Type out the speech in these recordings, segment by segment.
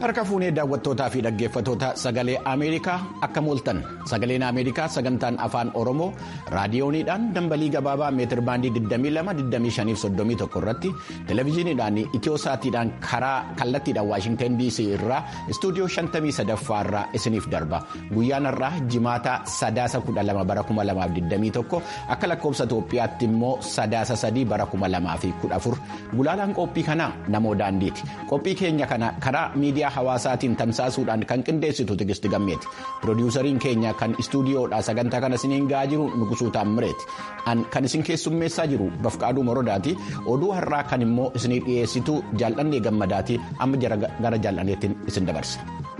harka fuunee daawwattootaa fi dhaggeeffattoota sagalee ameerikaa akka mooltan sagaleen ameerikaa sagantaan afaan oromoo raadiyooniidhaan dambalii gabaabaa meetir baandii 22-25-31 irratti televezyiiniidhaan itiyosaatiidhaan karaa kallattiidhaan waashingtan dc irraa istuudiyoo 53 irraa isiniif darba guyyaan irraa jimaata sadaasa 12 bara 2021 akka lakkoobsa itoophiyaatti immoo sadaasa 3 bara 2014 gulaalaan qophii kanaa namoo daandiiti qophii keenya kana karaa miidiyaa hawaasaatiin tamsaasuudhaan kan qindeessitu tigisti gammeeti piroodiwusariin keenya kan istuudiyoodha sagantaa kana isiniin ga'aa jiru nuqusuu taammireeti kan isin keessummeessaa jiru bafqaaduu morodaati oduu har'aa kan immoo isinii dhiyeessitu jaallannee gammadaati amma gara jaallanneettiin isin dabarsa.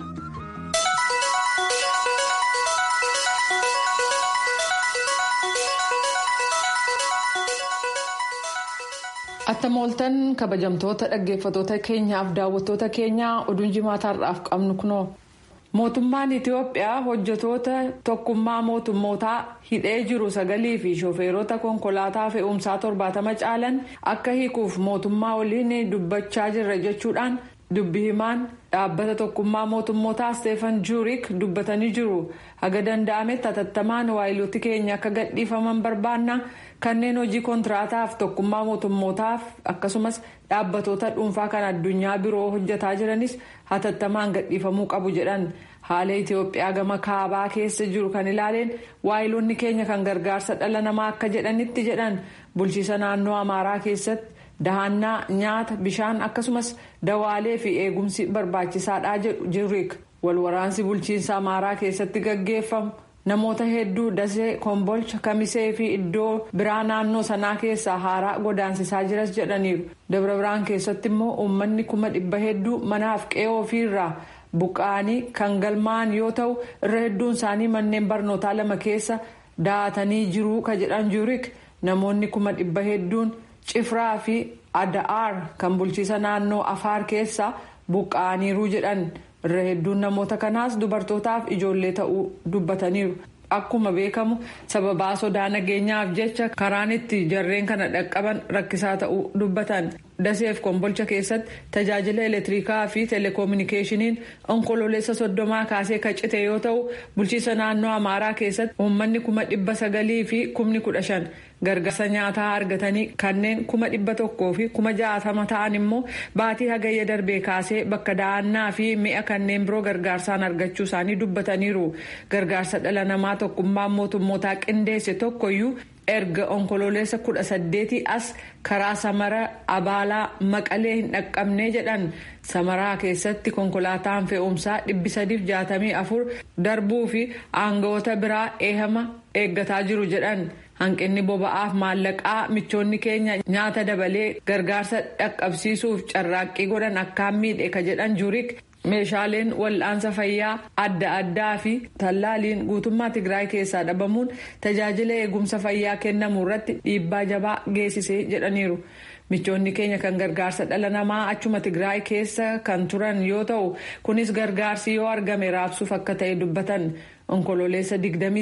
Atta mooltan kabajamtoota dhaggeeffattoota keenyaaf daawwattoota keenyaa oduun jimaataarraaf qabnu kunoo mootummaan Itiyoophiyaa hojjetoota tokkummaa mootummootaa hidhee jiru sagalii fi shofeerota konkolaataa fe'umsaa torbaatama caalan akka hiikuuf mootummaa waliin dubbachaa jirra jechuudhaan dubbi himaan dhaabbata tokkummaa mootummootaa Steefan Juurik dubbatanii jiru haga danda'ametti hatattamaan waayilootti keenya akka gadhiifaman barbaanna. kanneen hojii kontiraataaf tokkummaa mootummootaaf akkasumas dhaabbatoota dhuunfaa kan addunyaa biroo hojjetaa jiranis hatattamaan gadhiifamuu qabu jedhan haala itiyoophiyaa gama kaabaa keessa jiru kan ilaaleen waayiloonni keenya kan gargaarsa dhala namaa akka jedhanitti jedhan bulchiisa naannoo amaaraa keessatti dahannaa nyaata bishaan akkasumas dawaalee fi eegumsi barbaachisaadha jedhu jirriik walwaraansi bulchiinsa amaaraa keessatti gaggeeffamu. namoota hedduu dasee kombolcha kamisee fi iddoo biraa naannoo sanaa keessaa haaraa godaansisaa jiras jedhaniiru dabra biraan keessatti immoo uummanni kuma dhibba hedduu manaaf qe'ee ofiirraa buqqa'anii kan galmaa'an yoo ta'u irra hedduun isaanii manneen barnootaa lama keessa daatanii jiruu ka jedhan juurik namoonni kuma dhibba hedduun cifraa fi ada'aar kan bulchiisa naannoo afaar keessaa buqqa'aniiru jedhan. irra hedduun namoota kanaas dubartootaaf ijoollee ta'uu dubbataniiru akkuma beekamu sababaa sodaa nageenyaaf jecha karaan itti jarreen kana dhaqqaban rakkisaa ta'uu dubbatan daseef kombolcha keessatti tajaajila elektirikaa fi teleekoominikeeshiniin onkololeessa soddomaa kaasee kan cite yoo ta'u bulchiisa naannoo amaaraa keessatti uummanni kuma dhibba sagalii fi kumni kudha shan gargaarsa nyaataa argatanii kanneen kuma dhibba tokkoo fi kuma jaatama ta'an immoo baatii hagayya darbee kaasee bakka da'annaa fi mi'a kanneen biroo gargaarsaan argachuu isaanii dubbataniiru gargaarsa dhala namaa tokkummaan mootummootaa qindeesse tokkoyyuu erga onkololeessa kudha saddeetii as karaa samara abaalaa maqalee hin dhaqqabnee jedhan samaraa keessatti konkolaataan fe'umsaa dhibbi sadiif jaatamii afur darbuu fi aangawoota biraa eehama eeggataa jiru jedhan. hanqinni boba'aaf maallaqaa michoonni keenya nyaata dabalee gargaarsa dhaqqabsiisuuf carraaqqii godhan akkaan miidhe ka jedhan juurik meeshaaleen wal'aansa fayyaa adda addaa fi tallaaliin guutummaa tigraay keessaa dhabamuun tajaajila eegumsa fayyaa kennamu irratti dhiibbaa jabaa geessisee jedhaniiru. michoonni keenya kan gargaarsa dhala namaa achuma tigraay keessa kan turan yoo ta'u kunis gargaarsi yoo argame raabsuuf akka ta'e dubbatan onkololeessa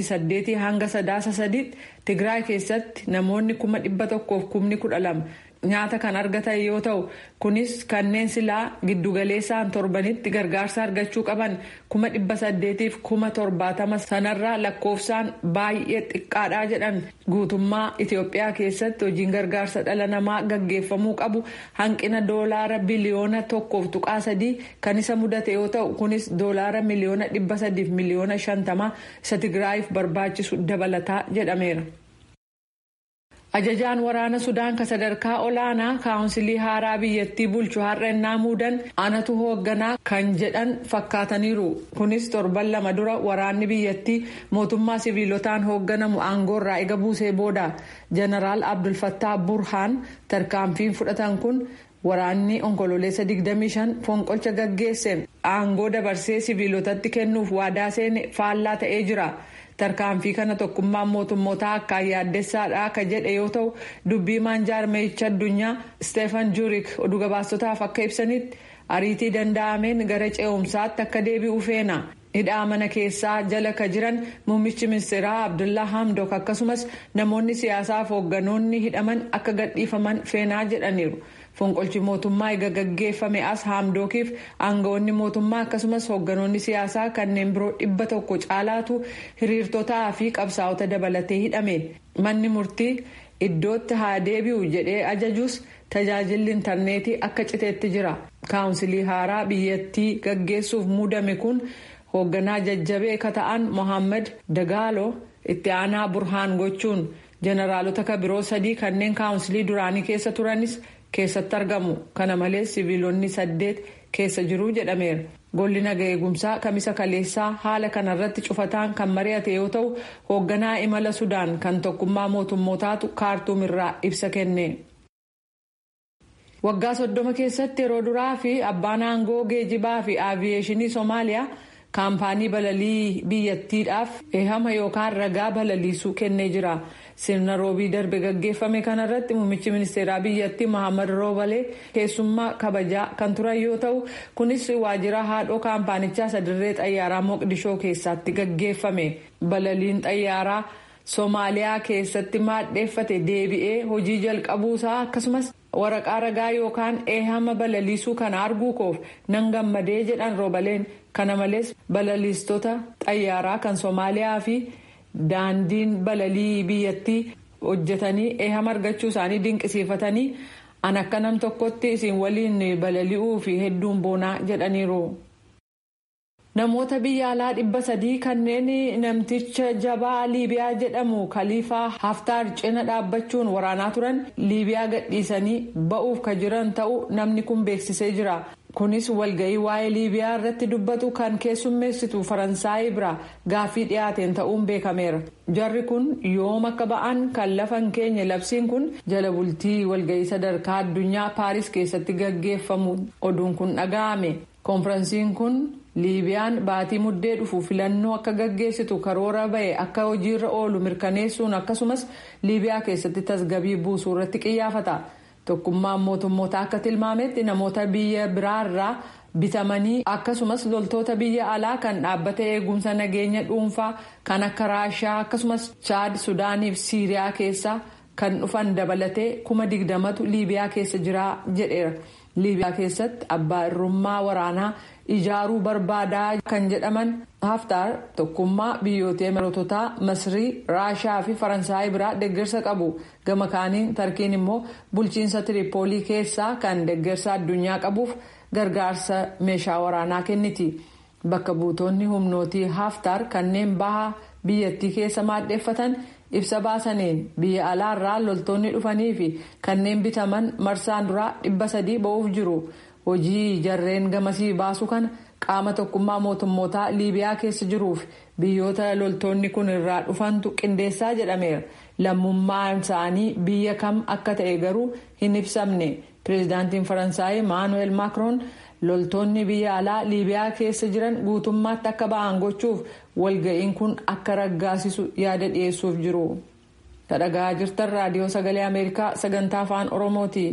28 hanga sadaasa sadiitti tigraay keessatti namoonni kuma dhibba tokkoof kumni kudha lama nyaata kan argatan yoo ta'u kunis kanneen silaa giddugaleessaan torbanitti gargaarsa argachuu qaban kuma dhibba saddeetiif kuma torbaatama sanarraa lakkoofsaan baay'ee xiqqaadhaa jedhan guutummaa itiyoophiyaa keessatti hojiin gargaarsa dhala namaa gaggeeffamuu qabu hanqina doolaara biliyoona tokkoof tuqaa sadii kan isa mudate yoo ta'u kunis doolaara miliyoona dhibba sadiif miliyoona shantama isa tigraayiif barbaachisu dabalataa jedhameera. ajajaan waraana sudaan ka sadarkaa olaanaa kaawunsilii haaraa biyyattii bulchu har'a innaa muudan anatu hoogganaa kan jedhan fakkaataniiru kunis torban lama dura waraanni biyyattii mootummaa siviilotaan hoogganamu aangoorraa ega buusee booda jeneraal abdulfattaa burhaan tarkaanfiin fudhatan kun waraanni onkololeessa 25 fonqolcha gaggeesseen aangoo dabarsee siviilotatti kennuuf waadaa seene faallaa ta'ee jira. tarkaanfii kana tokkummaan mootummootaa akkaan yaaddessaadha ka jedhe yoo ta'u dubbii maanjaarmeecha addunyaa steefan juurik oduu gabaasotaaf akka ibsanitti ariitii danda'ameen gara ce'umsaatti akka deebi'u feena hidhaa mana keessaa jala ka jiran muummichi ministeeraa abdullaa hamdok akkasumas namoonni siyaasaaf hoogganoonni hidhaman akka gadhiifaman feenaa jedhaniiru fonqolchi mootummaa eega gaggeeffame as haamdookiif aangawoonni mootummaa akkasumas hoogganoonni siyaasaa kanneen biroo dhibba tokko caalaatu hiriirtotaa fi qabsaa'ota dabalatee hidhame manni murtii iddootti haa deebi'u jedhee ajajuus tajaajilli intarneetii akka citeetti jira kaawunsilii haaraa biyyattii gaggeessuuf muudame kun hoogganaa jajjabee ka ta'an mohaammed dagaalo itti aanaa burhaan gochuun jeneraalota ka biroo sadii kanneen kaawunsilii duraanii keessa turanis keessatti argamu kana malees siviilonni saddeet keessa jiruu jedhameera golli naga eegumsaa kamisa kaleessaa haala kanarratti cufataan kan mari'ate yoo ta'u hoogganaa imala sudaan kan tokkummaa mootummootaatu kaartuum irraa ibsa kenne. waggaa soddoma keessatti yeroo duraa fi abbaan aangoo geejibaa fi aaviyeeshinii soomaaliyaa kaampaanii balalii biyyattiidhaaf eehama yookaan ragaa balaliisuu kennee jira sirna roobii darbe gaggeeffame kanarratti muummichi ministeeraa biyyattii mohaammed roobalee keessummaa kabajaa kan turan yoo ta'u kunis waajjira haadhoo kaampaanichaa sadarree xayyaaraa moqdishoo keessatti gaggeeffame balaliin xayyaaraa soomaaliyaa keessatti maadheeffate deebi'ee hojii jalqabuusaa akkasumas waraqaa ragaa yookaan eehama balaliisuu kana arguu koof nan gammadee jedhan roobaleen kana malees balaliistota xayyaaraa kan soomaaliyaa fi daandiin balalii biyyattii hojjetanii eehama argachuu isaanii dinqisiifatanii an akka nam tokkotti isin waliin balali'uu fi hedduun boonaa jedhaniiru. namoota biyya alaa dhibba sadii kanneen namticha jabaa liibiyaa jedhamu kaliifaa haftaar cina dhaabbachuun waraanaa turan liibiyaa gadhiisanii ba'uuf ka jiran ta'uu namni kun beeksisee jira kunis walga'ii waa'ee liibiyaa irratti dubbatu kan keessummeessitu faransaayii bira gaaffii dhiyaateen ta'uun beekameera jarri kun yoom akka ba'an kan lafan keenya labsiin kun jala bultii walga'ii sadarkaa addunyaa paaris keessatti gaggeeffamu oduun kun dhaga'ame koonfiransiin kun. liibiyaan baatii muddee dhufu filannoo akka gaggeessitu karoora ba'e akka hojiirra oolu mirkaneessuun akkasumas liibiyaa keessatti tasgabii buusuu irratti qiyyaafata tokkummaan mootummoota akka tilmaametti namoota biyya biraarraa bitamanii akkasumas loltoota biyya alaa kan dhaabbata eegumsa nageenya dhuunfaa kan akka raashaa akkasumas chaad sudaaniif siiriyaa keessaa kan dhufan dabalatee kuma digdamatu liibiyaa keessa jira jedheera liibiyaa keessatti abbaa irrummaa waraanaa. ijaaruu barbaadaa kan jedhaman haftaar tokkummaa biyyoota miroota masrii raashaa fi faransaayii biraa deeggarsa qabu gama kaaniin tarkiin immoo bulchiinsa tiripoolii keessaa kan deeggarsa addunyaa qabuuf gargaarsa meeshaa waraanaa kenniti bakka buutonni humnootii haftaar kanneen baha biyyattii keessa maaddeeffatan ibsa baasaniin biyya alaarraa loltoonni dhufanii fi kanneen bitaman marsaan duraa dhibba sadii ba'uuf jiru. hojii jarreen gamasii baasu kana qaama tokkummaa mootummootaa liibiyaa keessa jiruuf biyyoota loltoonni kun irraa dhufantu qindeessaa jedhameera lammummaan isaanii biyya kam akka ta'e garuu hin ibsamne pireezidaantiin faransaay maanuweel maakroon loltoonni biyya alaa liibiyaa keessa jiran guutummaatti akka ba'an gochuuf walga'iin kun akka raggaasisu yaada dhiyeessuuf jiru. dhaggeeffachaa jirtan raadiyoo sagalee ameerikaa sagantaa afaan oromooti.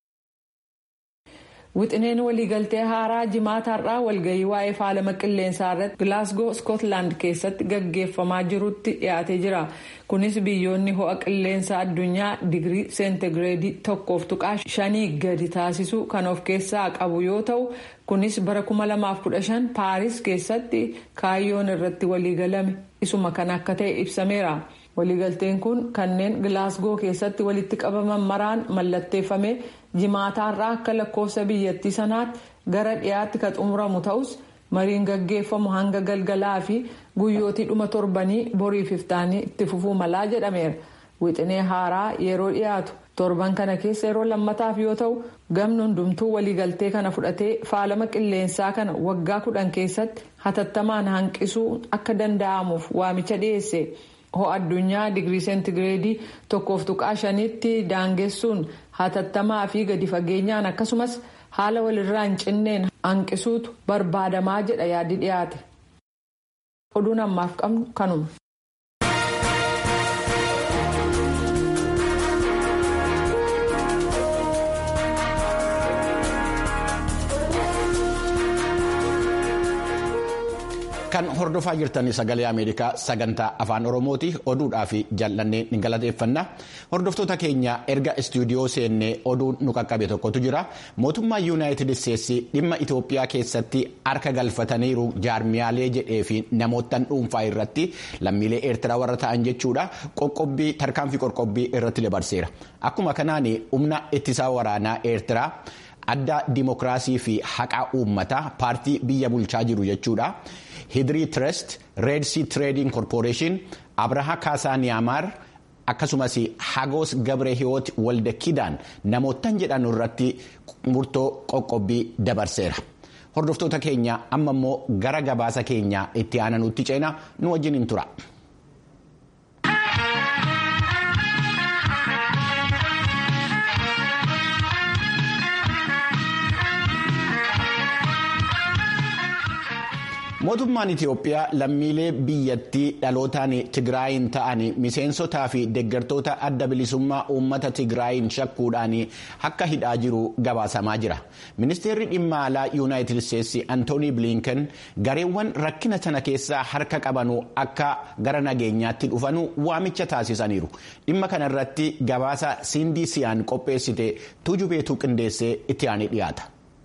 wixineen waliigaltee haaraa jimaataarraa walgahii waa'ee faalama qilleensaa irratti gilaasgoo iskootlaand keessatti gaggeeffamaa jirutti dhiyaatee jira kunis biyyoonni ho'a qilleensaa addunyaa digirii seentigireedii tokkoof tuqaa shanii gadi taasisuu kan of keessaa qabu yoo ta'u kunis bara 2015 paaris keessatti kaayyoon irratti waliigalame isuma kan akka ta'e ibsameera. waliigalteen kun kanneen gilaasgoo keessatti walitti qabaman maraan mallatteeffame jimaataarraa akka lakkoofsa biyyattii sanaatti gara dhiyaatti kan xumuramu ta'us mariin gaggeeffamu hanga galgalaa fi guyyootii dhuma torbanii boriif iftaanii itti fufuu malaa jedhameera wixinee haaraa yeroo dhiyaatu torban kana keessa yeroo lammataaf yoo ta'u gamni hundumtuu waliigaltee kana fudhatee faalama qilleensaa kana waggaa kudhan keessatti hatattamaan hanqisuu akka danda'amuuf waamicha dhiyeesse. ho'a addunyaa digirii seentigireedii tokkoof tuqaa shanitti daangessuun hatattamaa fi gadi fageenyaan akkasumas haala walirraa hin cinneen hanqisuutu barbaadamaa jedha yaadi dhiyaate. oduun ammaaf qabnu kanuma. Kan hordofaa jirtan sagalee Ameerikaa sagantaa afaan Oromooti oduudhaa fi jallannee ni galateeffanna. Hordoftoota keenya erga istuudiyoo seennee oduun nu qaqqabe tokkotu jira. Mootummaan Yuunaayitid Isteetsi dhimma Itoophiyaa keessatti harka galfataniiru jaarmiyaalee jedhee fi namoottan dhuunfaa irratti lammiilee Eertiraa warra ta'an jechuudha. Qoqqobbii tarkaanfii qoqqobbii irratti dabarseera. Akkuma kanaan humna ittisaa waraanaa Eertiraa adda dimokiraasii fi haqaa uummataa paartii biyya bulchaa jiru jechuudha. Hidrii Trust, Red Sea Trading Corporation, Abraha Kaasaaniyaamaar akkasumas Hagos Gabre Hiwoot Walda Kidaan namoottan jedhan irratti murtoo qoqqobbii dabarseera. Hordoftoota keenya amma immoo gara gabaasa keenya itti aananutti ceena nu wajjin hin tura. Mootummaan Itiyoophiyaa lammiilee biyyattii dhalootaan Tigraayin ta'an miseensotaa fi deeggartoota adda bilisummaa uummata Tigraayin shakkuudhaan akka hidhaa jiru gabaasamaa jira. Ministeerri dhimma alaa Yuunaayitid Isteetsi Antoonii Bilinken gareewwan rakkina sana keessaa harka qabanu akka gara nageenyaatti dhufanu waamicha taasisaniiru. Dhimma kanarratti gabaasa Sindii Siyaan qopheessite tujubeetuu qindeessee itti aanee dhiyaata.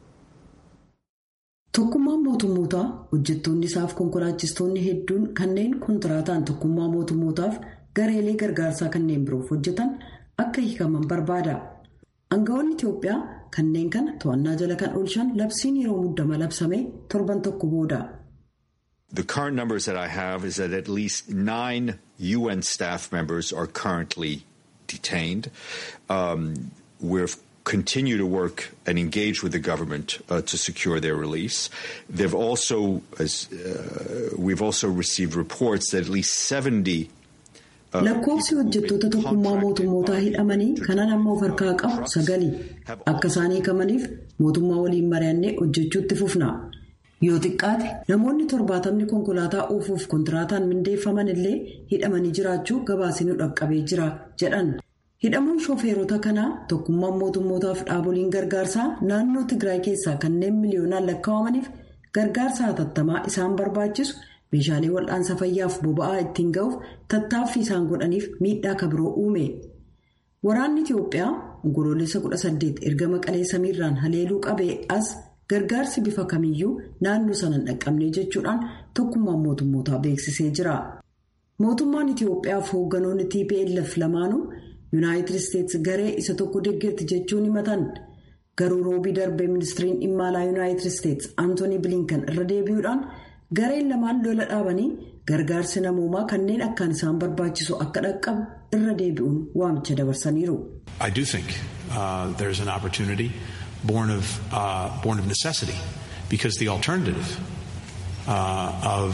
Tokkummaan mootummootaa hojjettoonni isaaf konkolaachistoonni hedduun kanneen kontiraataan tokkummaa mootummootaaf gareelee gargaarsaa kanneen biroof hojjetan akka hiikaman barbaada. Aangawoonni Itiyoophiyaa kanneen kana to'annaa jala kan oolchan labsiin yeroo muddama labsame torban tokko booda. The current numbers that I have is that at least nine UN staff members are currently detained. Um, we're continue to work and engage with the government uh, to secure their release. They've also, as uh, we've also received reports that at least 70 lakkoofsi hojjettoota tokkummaa mootummootaa hidhamanii kanaan amma of harkaa qabu sagali akka isaan hiikamaniif mootummaa waliin mari'annee hojjechuutti fufna yoo xiqqaate namoonni torbaatamni konkolaataa oofuuf kontiraataan mindeeffaman illee hidhamanii jiraachuu gabaasni dhaqqabee jira jedhan. hidhamuun shofeerota kanaa tokkummaan mootummootaaf dhaaboliin gargaarsaa naannoo tigraay keessaa kanneen miliyoonaan lakkaa'amaniif gargaarsa hatattamaa isaan barbaachisu meeshaalee wal'aansa fayyaaf boba'aa ittiin ga'uuf tattaaffii isaan godhaniif miidhaa kabiroo uume waraanni itiyoophiyaa onkoloolessa 18 erga maqalee samiirraan haleeluu qabee as gargaarsi bifa kamiyyuu naannoo sana hin dhaqqabne jechuudhaan tokkummaan mootummootaa beeksisee jira mootummaan itiyoophiyaaf hoogganoonni tplf lamaanuu. yuunaayitid isteetsi garee isa tokko deeggarti jechuun himatan garuu roobii darbee ministiriin dhimma alaa yuunaayitid isteetsi antoonii bilinkan irra deebi'uudhaan gareen lamaan lola dhaabanii gargaarsi namoomaa kanneen akkaan isaan barbaachisu akka dhaqqabu irra deebi'uun waamicha dabarsaniiru. I do think uh, there is an opportunity born of, uh, born of necessity because the alternative uh, of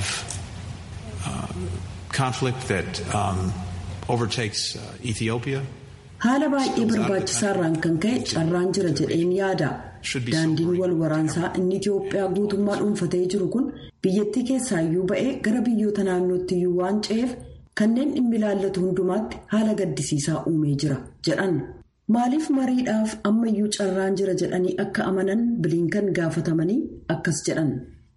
conflict that um, haala baay'ee barbaachisaarraan kan ka'e carraan jira jedheen yaada daandiin wal waraansaa inni itiyoophiyaa guutummaa dhuunfatee jiru kun biyyattii keessaayyuu ba'ee gara biyyoota naannootti iyyuu waan ce'eef kanneen dhimmi ilaallatu hundumaatti haala gaddisiisaa uumee jira jedhan maaliif mariidhaaf ammayyuu carraan jira jedhanii akka amanan bilinkan gaafatamanii akkas jedhan.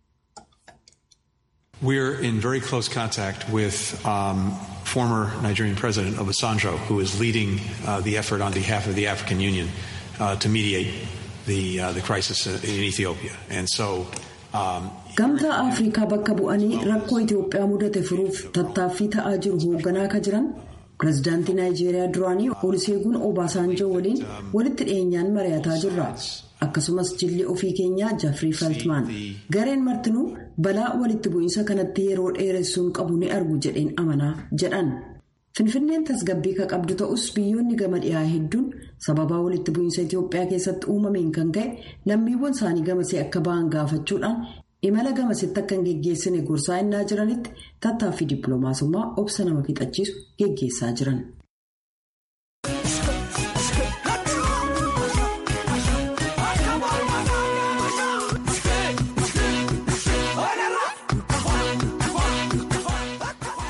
We're in very close contact with um, former Nigerian President Obasanjo, who is leading uh, the effort on behalf of the African Union uh, to mediate the, uh, the crisis in Ethiopia. And so. Um, Gamtaa Afrikaa bakka bu'anii rakkoo Itoophiyaa mudate furuuf tattaaffii ta'aa jiru hoogganaa akka jiran pirezidaantii Naayijeeriyaa duraanii Oluseegun Obaasanjoo waliin walitti dhiyeenyaan mari'ataa jirra. akkasumas jilli ofii keenyaa jafrii faltmaan gareen martinuu balaa walitti bu'iinsa kanatti yeroo dheeressuun qabu ni argu jedheen amanaa jedhan finfinneen tasgabbii ka qabdu ta'us biyyoonni gama dhiyaa hedduun sababaa walitti bu'iinsa itiyoophiyaa keessatti uumameen kan ka'e lammiiwwan isaanii gamasee akka ba'an gaafachuudhaan imala gamasitti akka hin geggeessine gorsaa innaa jiranitti tattaaffii dippiloomaasummaa obsa nama fixachiisu geggeessaa jiran.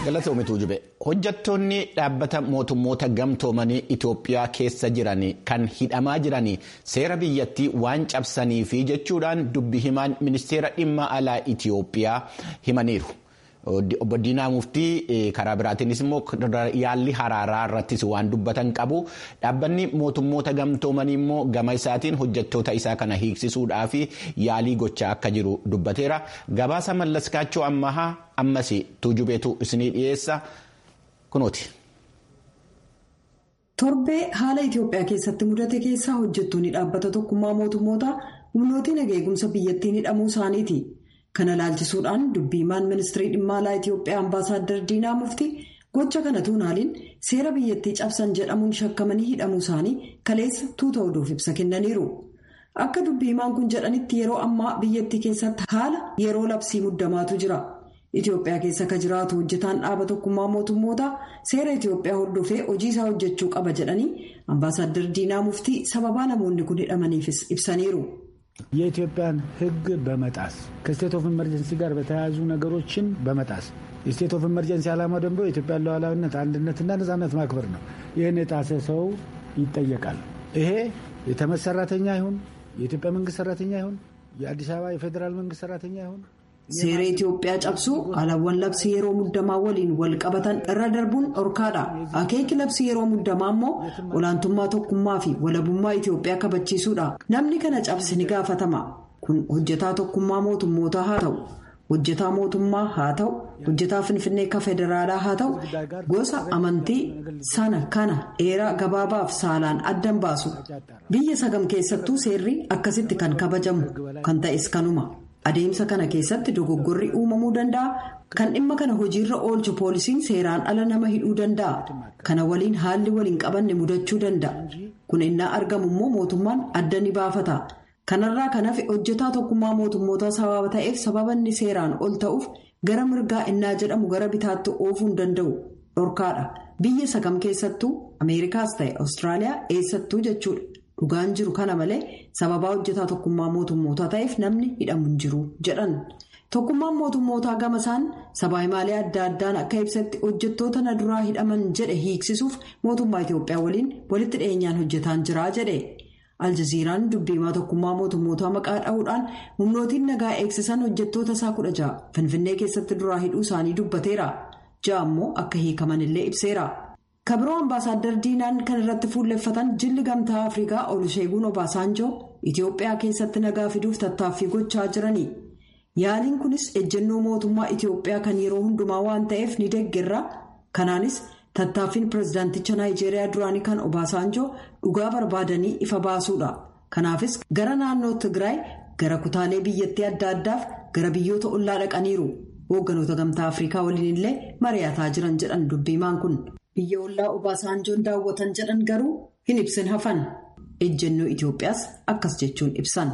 Galatoomituu jube hojjettoonni dhaabbata mootummoota gamtoomanii Itoophiyaa keessa jiran kan hidhamaa jiran seera biyyattii waan cabsaniifi jechuudhaan dubbi himaan ministeera dhimma alaa Itoophiyaa himaniiru. Obbo Diinaa Muftii karaa biraatiinis immoo yaalli haraaraa irrattis waan dubbatan qabu. Dhaabbanni mootummoota gamtoomanii immoo gama isaatiin hojjettoota isaa kana hiiksisuudhaaf yaalii gochaa akka jiru dubbateera. Gabaasa mallaskaachoo ammahaa ammas tuujubeetu isinii dhiyeessa kunooti. Torbee haala Itoophiyaa keessatti mudate keessaa hojjettoonni dhaabbata tokkummaa mootummoota humnootiin eegumsa biyyattiin hidhamuu isaaniiti. Kana laalchisuudhaan dubbii himaan ministirii dhimma alaa Itoophiyaa ambaasaaddar Diinaa Muftii gocha kana tuunaaliin seera biyyattii cabsan jedhamuun shakkamanii hidhamuu isaanii kaleessa tuuta oduuf ibsa kennaniiru. Akka dubbii himaan kun jedhanitti yeroo ammaa biyyattii keessatti haala yeroo labsii muddamaatu jira. Itoophiyaa keessa akka jiraatu hojjetaan dhaaba tokkummaa mootummoota seera Itoophiyaa hordofee hojii isaa hojjechuu qaba jedhanii ambaasaaddar Diinaa Muftii sababaa namoonni kun hidhamaniifis ibsaniiru. የኢትዮጵያን ሕግ በመጣስ ከስቴት ኦፍ ኢመርጀንሲ ጋር በተያያዙ ነገሮችን በመጣስ የስቴት ኦፍ ኢመርጀንሲ ዓላማው ደግሞ የኢትዮጵያን ሉዓላዊነት አንድነትና ነጻነት ማክበር ነው። ይህን የጣሰ ሰው ይጠየቃል። ይሄ የተመድ ሰራተኛ ይሁን የኢትዮጵያ መንግስት ሰራተኛ ይሁን የአዲስ አበባ የፌዴራል መንግስት ሰራተኛ ይሁን Seera Itoophiyaa cabsuu alawwan labsii yeroo muddamaa waliin wal qabatan irra darbuun dhorkaadha. Akeeki labsii yeroo muddamaa immoo olaantummaa tokkummaa fi walabummaa Itoophiyaa kabachiisuudha. Namni kana cabse ni gaafatama. Kun hojjetaa tokkummaa mootummootaa haa ta'u, hojjetaa mootummaa haa ta'u, hojjetaa finfinnee ka federaalaa haa ta'u, gosa amantii sana kana dheeraa gabaabaaf saalaan addan baasu. Biyya sagam keessattuu seerri akkasitti kan kabajamu kan ta'es kanuma. Adeemsa kana keessatti dogoggorri uumamuu danda'a. Kan dhimma kana hojiirra oolchu poolisiin seeraan ala nama hidhuu danda'a. Kana waliin haalli waliin qabanne mudachuu danda'a. Kun innaa argamu immoo mootummaan adda ni baafata. Kanarraa kan hafe hojjetaa tokkummaa mootummootaa sababa ta'eef sababa inni seeraan ol ta'uuf gara mirgaa innaa jedhamu gara bitaatti oofuu hin danda'u. Dhorkaadha. Biyya sagam keessattuu Ameerikaas ta'e Awustiraaliyaa eessattuu jechuudha. Dhugaan jiru kana malee sababaa hojjetaa tokkummaa mootummootaa ta'eef namni hidhamu hin jiru jedhan. Tokkummaan mootummootaa gama isaan sabaa himaalee adda addaan akka ibsatti hojjettoota na duraa hidhaman jedhe hiiksisuuf mootummaa Itoophiyaa waliin walitti dhiyeenyaan hojjetaan jira jedhe. Aljaziiraan dubbiimaa tokkummaa mootummootaa maqaa dha'uudhaan humnootiin nagaa eegsisan hojjettoota isaa kudha ja'a Finfinnee keessatti duraa hidhuu isaanii dubbateera. Ja'a immoo akka hiikaman illee ibseera. kabiroo ambaasaaddar diinaan kan irratti fuulleffatan jilli gamtaa afrikaa olusheeguun obaasaanjoo itiyoophiyaa keessatti nagaa fiduuf tattaaffii gochaa jirani yaaliin kunis ejjennoo mootummaa itiyoophiyaa kan yeroo hundumaa waan ta'eef ni deeggarra kanaanis tattaaffiin pirezidaanticha naayijeeriyaa duraanii kan obaasaanjoo dhugaa barbaadanii ifa baasuudha kanaafis gara naannoo tigraay gara kutaalee biyyattii adda addaaf gara biyyoota ollaa dhaqaniiru hoogganoota gamtaa afrikaa waliin illee mari'ataa jiran jedhan dubbiimaan kun. biyya ollaa obaasaanjoon daawwatan jedhan garuu hin ibsin hafan ejjennoo Itoophiyaas akkas jechuun ibsan.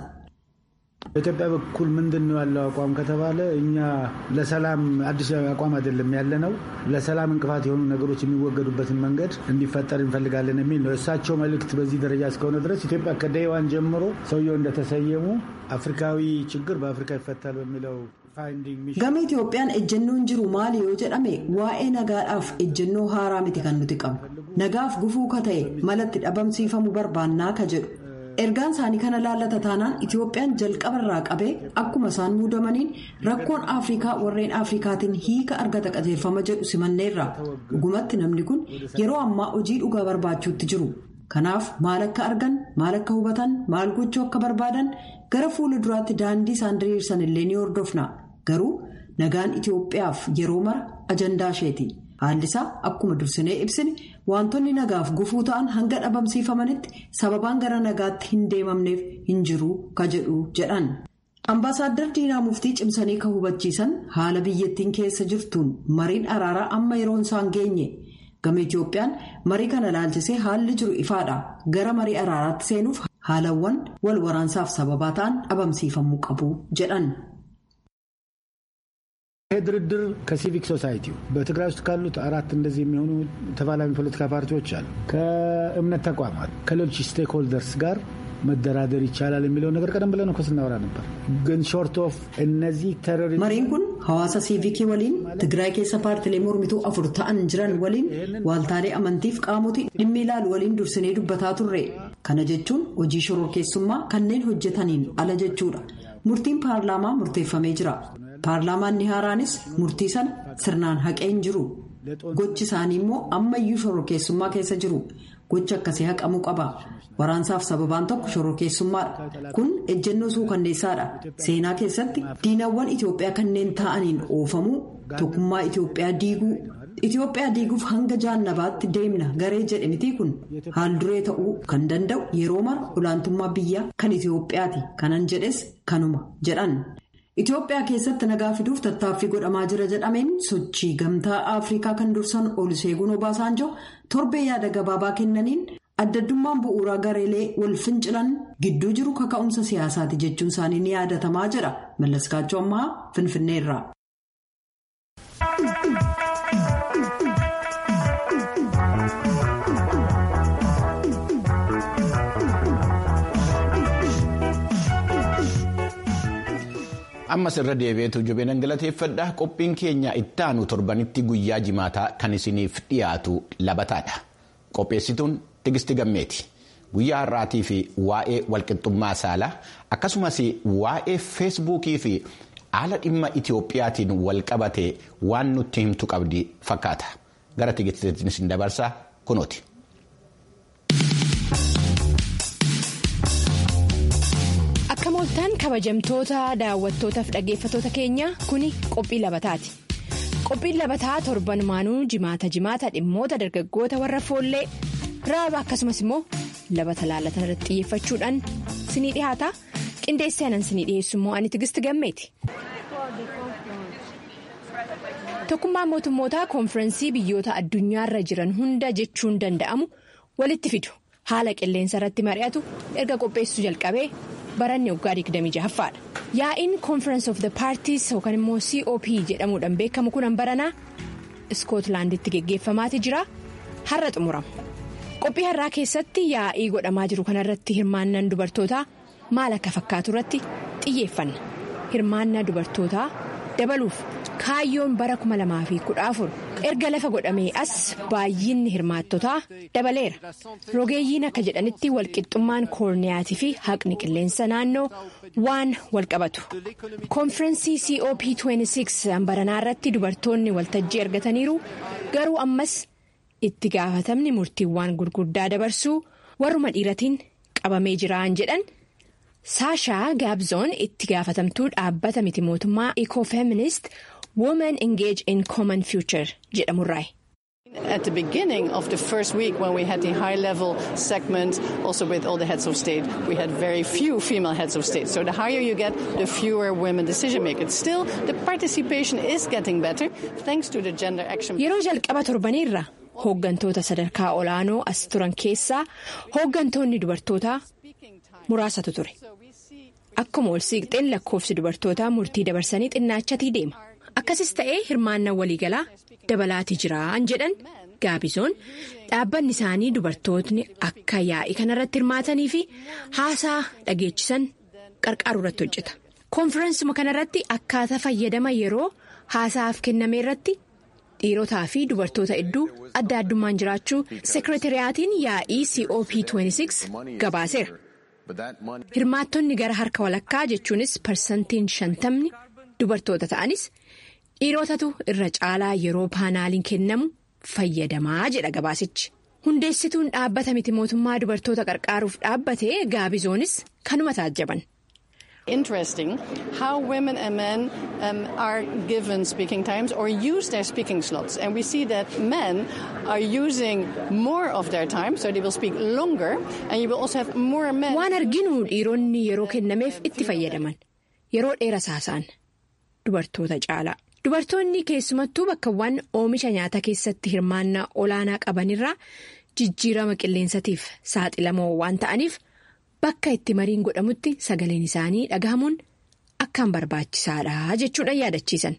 በኢትዮጵያ በኩል ምንድን ነው ያለው አቋም ከተባለ እኛ ለሰላም አዲስ አቋም አይደለም ያለ ነው። ለሰላም እንቅፋት የሆኑ ነገሮች የሚወገዱበትን መንገድ እንዲፈጠር እንፈልጋለን የሚል ነው። እሳቸው መልእክት በዚህ ደረጃ እስከሆነ ድረስ ኢትዮጵያ ከደይዋን ጀምሮ ሰውየው እንደተሰየሙ አፍሪካዊ ችግር በአፍሪካ ይፈታል በሚለው gama itoophiyaan ejjennoon jiru maali yoo jedhame waa'ee nagaadhaaf ejjennoo haaraa miti kan nuti qabnu nagaaf gufuu ka ta'e malatti dhabamsiifamuu barbaannaa ka jedhu ergaan isaanii kana laallata taanaan itoophiyaan jalqabarraa qabee akkuma isaan muudamaniin rakkoon afrikaa warreen afrikaatiin hiika argata qajeelfama jedhu simanneerra dhugumatti namni kun yeroo ammaa hojii dhugaa barbaachuutti jiru. kanaaf maal akka argan maal akka hubatan maal gochuu akka barbaadan gara fuula duraatti daandii isaan diriirsan illee ni hordofna garuu nagaan itiyoophiyaaf yeroo mara ajandaa isheeti haalli isaa akkuma dursinee ibsine wantoonni nagaaf gufuu ta'an hanga dhabamsiifamanitti sababaan gara nagaatti hin deemamneef hin jiru ka jedhu jedhan. Ambaasaadder Diinaa Muftii cimsanii kan hubachiisan haala biyyattiin keessa jirtuun mariin araaraa amma yeroon isaan geenye. gama Itoophiyaan marii kana laalchisee haalli jiru ifaadha gara marii araaraatti seenuuf haalawwan wal waraansaaf sababaa ta'an dhabamsiifamuu qabu jedhan. ይህ ድርድር ከሲቪክ ሶሳይቲው በትግራይ ውስጥ ካሉት አራት እንደዚህ የሚሆኑ ተፋላሚ ፖለቲካ ፓርቲዎች አሉ። ከእምነት ተቋማት ከሌሎች ስቴክሆልደርስ ጋር መደራደር ይቻላል የሚለው ነገር ቀደም ብለን እኮ ስናወራ ነበር። ግን ሾርት ኦፍ እነዚህ ቴሮሪስት mariin kun hawaasa siivikii waliin tigraay keessa paartilee mormituu afur ta'an jiran waliin waaltaalee amantiif qaamotii dhimmi ilaalu waliin dursinee dubbataa turre kana jechuun hojii shororkeessummaa kanneen hojjetaniin ala jechuudha murtiin paarlaamaa murteeffamee jira paarlaamaan ni haaraanis murtii sana sirnaan haqeen jiru gochi isaanii immoo ammayyuu shororkeessummaa keessa jiru gochi akkasii haqamuu qaba. waraansaaf sababaan tokko shororkeessummaadha kun ejjennoo suukanneessaadha seenaa keessatti diinawwan itiyoophiyaa kanneen ta'aniin oofamuu tokkummaa itiyoophiyaa diiguu itiyoophiyaa diiguuf hanga jaannabaatti deemna garee jedhe mitii kun haal duree ta'uu kan danda'u yeroo mara olaantummaa biyyaa kan itiyoophiyaati kanan jedhes kanuma jedhan. Itoophiyaa keessatti nagaa fiduuf tattaaffii godhamaa jira jedhameen sochii gamtaa Afrikaa kan dursan Oluseegun Obaasanjoo torbee yaada gabaabaa kennaniin addaddummaan bu'uuraa gareelee wal fincilan gidduu jiru kaka'umsa siyaasaati jechuun isaanii ni yaadatamaa jedha mallaskaachoo ammaa finfinneerraa. ammas irra deebi'eetu jubeen galateeffadha qophiin keenya ittaanu torbanitti guyyaa jimaataa kan isiniif dhiyaatu labataadha qopheessituun tigisti gammeeti guyyaa har'aatii fi waa'ee walqixxummaa saalaa akkasumas waa'ee feesbuukii fi haala dhimma itiyoophiyaatiin wal qabate waan nutti himtu qabdi fakkaata gara tigistiitiin isin dabarsaa kunooti. akka mooltaan kabajamtoota daawwattootaaf dhaggeeffatoota keenya kuni qophii labataati qophiin labataa torbanumaanuu jimaata jimaata dhimmoota dargaggoota warra foollee raaba akkasumas immoo labata laalatan irratti xiyyeeffachuudhaan sinii dhihaata qindeessee anan sinii dhiyeessu immoo ani tigisti gammeeti. tokkummaan mootummootaa koonfirensii biyyoota addunyaarra jiran hunda jechuun danda'amu walitti fidu haala qilleensa irratti mari'atu erga qopheessuu jalqabee. baranni waggaa 26ffaadha yaa'iin conference of the parties yookaan immoo cop jedhamuudhaan beekamu kun baranaa iskootlaanditti geggeeffamaati jira har'a xumurama qophii har'aa keessatti yaa'ii godhamaa jiru kanarratti hirmaannaan dubartootaa maal akka fakkaatu irratti xiyyeeffanna hirmaannaa dubartootaa dabaluuf kaayyoon bara 2014 erga lafa godhamee as baay'inni hirmaattotaa dabaleera rogeeyyiin akka jedhanitti walqixxummaan koorniyaatii fi haqni qilleensa naannoo waan walqabatu koonfirensii cop 26 baranaa irratti dubartoonni waltajjii argataniiru garuu ammas itti gaafatamni murtiiwwan gurguddaa dabarsuu warruma dhiiratiin qabamee jiraan jedhan. saashaa gaabzoon itti gaafatamtuu dhaabbata miti mootummaa ecofeminist women engage in common future jedhamurraayi. At the beginning of the first week, when we had the high level segment, also with all the heads of state, we had very few female heads of state. So the higher you get, the fewer women decision makers. Still, the participation is getting better thanks to the gender action. Yeroo jalqaba torbaniirra hooggantoota sadarkaa olaanoo as turan keessaa hooggantoonni dubartootaa muraasatu ture. Akkuma ol siiqxeen lakkoofsi dubartootaa murtii dabarsanii xinnaachatii deema. Akkasis ta'ee hirmaannaa waliigalaa dabalaatii jiraan jedhan gaabisoon dhaabbanni isaanii dubartootni akka yaa'ii kanarratti hirmaatanii fi haasaa dhageechisan qarqaaru irratti hojjeta. Koonfirensuma kanarratti akkaataa fayyadama yeroo haasaaf kenname irratti dhiirotaa fi dubartoota hedduu adda addummaan jiraachuu seekreetiriyaatiin yaa'ii cop 26 gabaaseera. hirmaattonni gara harka walakkaa jechuunis parsantiin shantamni dubartoota ta'anis dhiirotatu irra caalaa yeroo paanaaliin kennamu fayyadamaa jedha gabaasichi hundeessituun dhaabbata miti mootummaa dubartoota qarqaaruuf dhaabbate gaabizoonis kanuma taajjaban. Interesting how women and men um, are given speaking times or use their speaking slots. And we see that men are using more of their time, so they will speak longer, and you will also have more men. Waan arginu dhiironni yeroo kennameef itti fayyadaman yeroo dheeraa haasa'an dubartoota caalaa. Dubartoonni keessumattuu bakkawwan oomisha nyaataa keessatti hirmaannaa olaanaa qabanirraa jijjiirama qilleensatiif saaxilamoo waan ta'aniif. Bakka itti mariin godhamutti sagaleen isaanii dhagahamuun akkaan barbaachisaadha jechuudhaan yaadachiisan.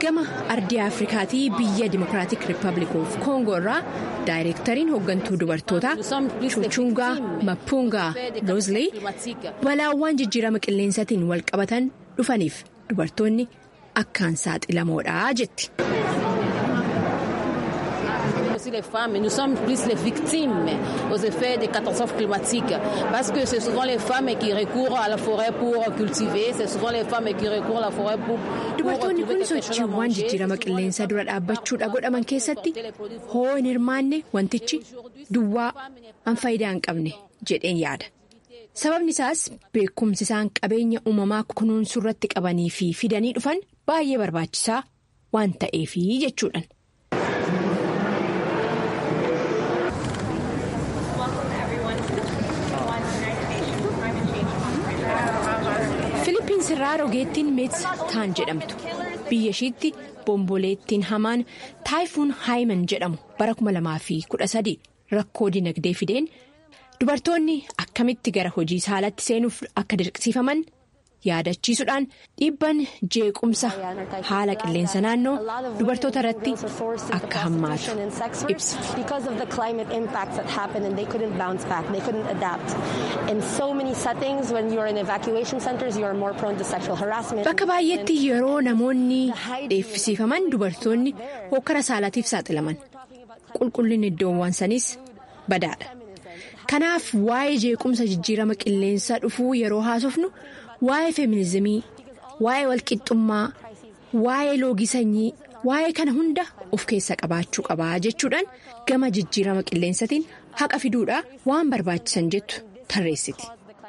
gama ardii afrikaatii biyya dimokiraatik riippaabilik of koongoo irraa daayireektariin hooggantuu dubartootaa chuchungaa mapuungaa loozlee balaawwan jijjiirama qilleensaatiin wal qabatan dhufaniif dubartoonni akkaan saaxilamoodha jetti. les femmes, nous sommes plus les victimes aux effets des catastrophes climatiques parce que c'est souvent les femmes qui recourent à la forêt pour cultiver, c'est souvent les femmes qui recourent à la forêt pour. Dubartoonni kun sochiiwwan jijjiirama qilleensaa dura dhaabbachuudha godhaman keessatti hoo hin hirmaanne wantichi duwwaa an faayidaa hin qabne jedheen yaada. Sababni isaas beekumsi isaan qabeenya uumamaa kunuunsuu irratti qabanii fi fidanii dhufan baay'ee barbaachisaa waan ta'eefi jechuudhaan. Filiippiins irraa rogeettiin meets taan jedhamtu biyya ishiitti bomboleettiin hamaan taayifuun haayiman jedhamu bara 2013 rakkoo dinagdee fideen dubartoonni akkamitti gara hojii saalatti seenuuf akka dirqisiifaman yaadachiisuudhaan dhiibban jeequmsa haala qilleensa naannoo dubartoota irratti akka hammaatu ibsa. Bakka baay'eetti yeroo namoonni dheeffisiifaman dubartoonni hokkara saalaatiif saaxilaman qulqullinni iddoowwan saniis badaadha. Kanaaf waa'ee jeequmsa jijjiirama qilleensaa dhufuu yeroo haasofnu. waa'ee feminizimii waa'ee walqixxummaa waa'ee loogii sanyii waa'ee kana hunda of keessa qabaachuu qabaa jechuudhaan gama jijjiirama qilleensatiin haqa fiduudhaa waan barbaachisan jettu tarreessiti.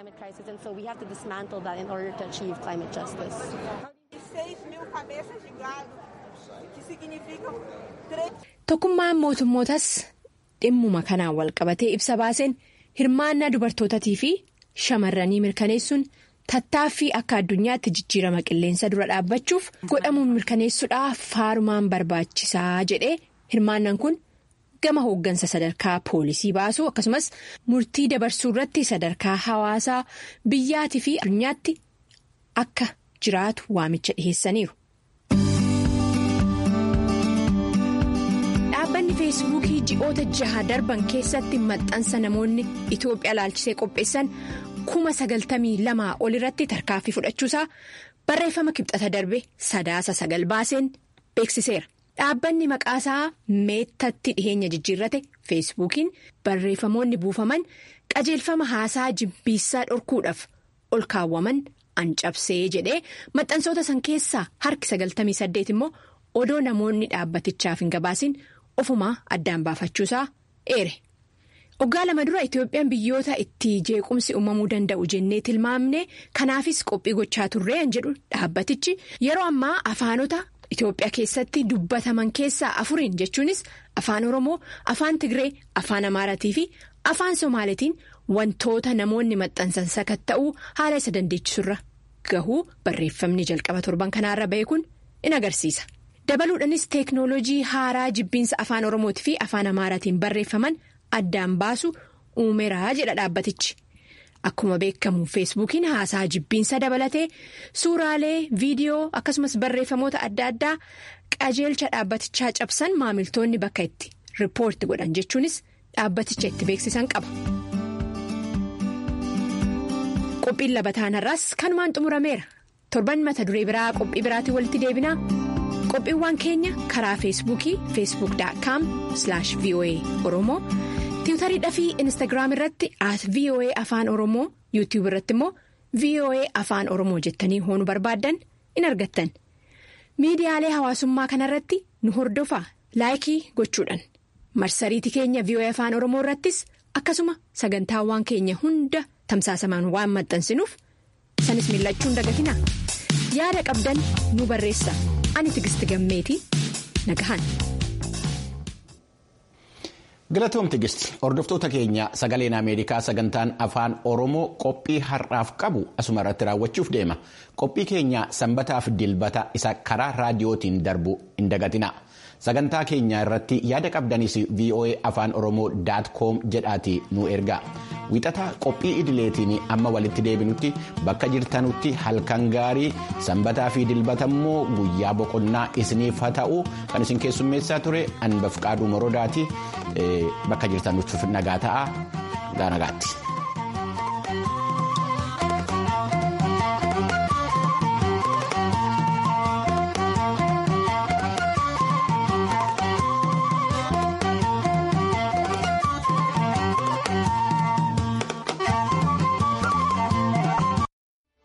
Tokkummaan mootummootas dhimmuma kanaan wal qabatee ibsa baaseen hirmaannaa dubartootaatii fi shamarranii mirkaneessuun. Tattaaffii akka addunyaatti jijjiirama qilleensa dura dhaabbachuuf godhamuun mirkaneessuudhaaf faarumaan barbaachisaa jedhee hirmaannaan kun gama hooggansa sadarkaa poolisii baasuu akkasumas murtii dabarsuu irratti sadarkaa hawaasaa biyyaatii fi addunyaatti akka jiraatu waamicha dhiheessaniiru. Dhaabbanni feesbuukii ji'oota jaha darban keessatti maxxansa namoonni Itoophiyaa ilaalchisee qopheessan. kuma sagaltamii lamaa ol irratti tarkaanfii fudhachuusaa barreeffama kibxata darbe sadaasa sagal baaseen beeksiseera. Dhaabbanni maqaasaa meettatti dhiheenya jijjiirrate feesbuukiin barreeffamoonni buufaman qajeelfama haasaa jibbiinsaa dhorkuudhaaf ol kaawwaman ancabsee jedhee maxxansoota san keessaa harki sagaltamii saddeet immoo odoo namoonni dhaabbatichaaf hin gabaasin ofumaa addaan baafachuusaa eere. Waggaa lama dura Itoophiyaan biyyoota itti jeequmsi uumamuu danda'u jennee tilmaamne kanaafis qophii gochaa turreen jedhu dhaabbatichi yeroo ammaa afaanota Itoophiyaa keessatti dubbataman keessaa afuriin jechuunis afaan Oromoo, afaan Tigree, afaan Amaaraatii fi afaan Somaalitiin wantoota namoonni maxxansan sakatta'uu haala isa dandeechisurra gahuu barreeffamni jalqaba torban kanaarra ba'e kun in agarsiisa. Dabaluudhaanis teeknooloojii haaraa jibbiinsa afaan Oromootii fi afaan Amaaraatiin barreeffaman. addaan baasu uumeraa jedha dhaabbatichi akkuma beekamu feesbuukiin haasaa jibbiinsa dabalatee suuraalee viidiyoo akkasumas barreeffamoota adda addaa qajeelcha dhaabbatichaa cabsan maamiltoonni bakka itti riippoorti godhan jechuunis dhaabbaticha itti beeksisan qaba. qophiin labataanarraas kanumaan xumurameera torban mata duree biraa qophii biraatiin walitti deebinaa. qophiiwwan keenya karaa feesbuukii feesbuuk.com voa oromoo tiwutariidhaa fi instaagiraam irratti at voa afaan oromoo yuutiyuub irratti immoo voa afaan oromoo jettanii hoonu barbaaddan in argattan miidiyaalee hawaasummaa kanarratti nu hordofaa laayikii gochuudhaan marsariitii keenya voa afaan oromoo irrattis akkasuma sagantaawwan keenya hunda tamsaasamaan waan maxxansinuuf sanis miillachuun dagatina yaada qabdan nu barreessa. ani tigisti gammeetii nagahan. galatoom tigisti hordoftoota keenya sagaleen ameerikaa sagantaan afaan oromoo qophii har'aaf qabu asuma irratti raawwachuuf deema qophii keenya sanbataaf dilbata isa karaa raadiyootiin darbu hin dagatina sagantaa keenya irratti yaada qabdanis voa afaan oromoo com jedhaati nu ergaa wixata qophii idileetiin amma walitti deebinutti bakka jirtanutti halkan gaarii sanbataa fi dilbata immoo guyyaa boqonnaa isiniif haa ta'u kan isin keessummeessaa ture anbaf qaaduu morodaati bakka jirtanutti nagaa ta'a nagaatti.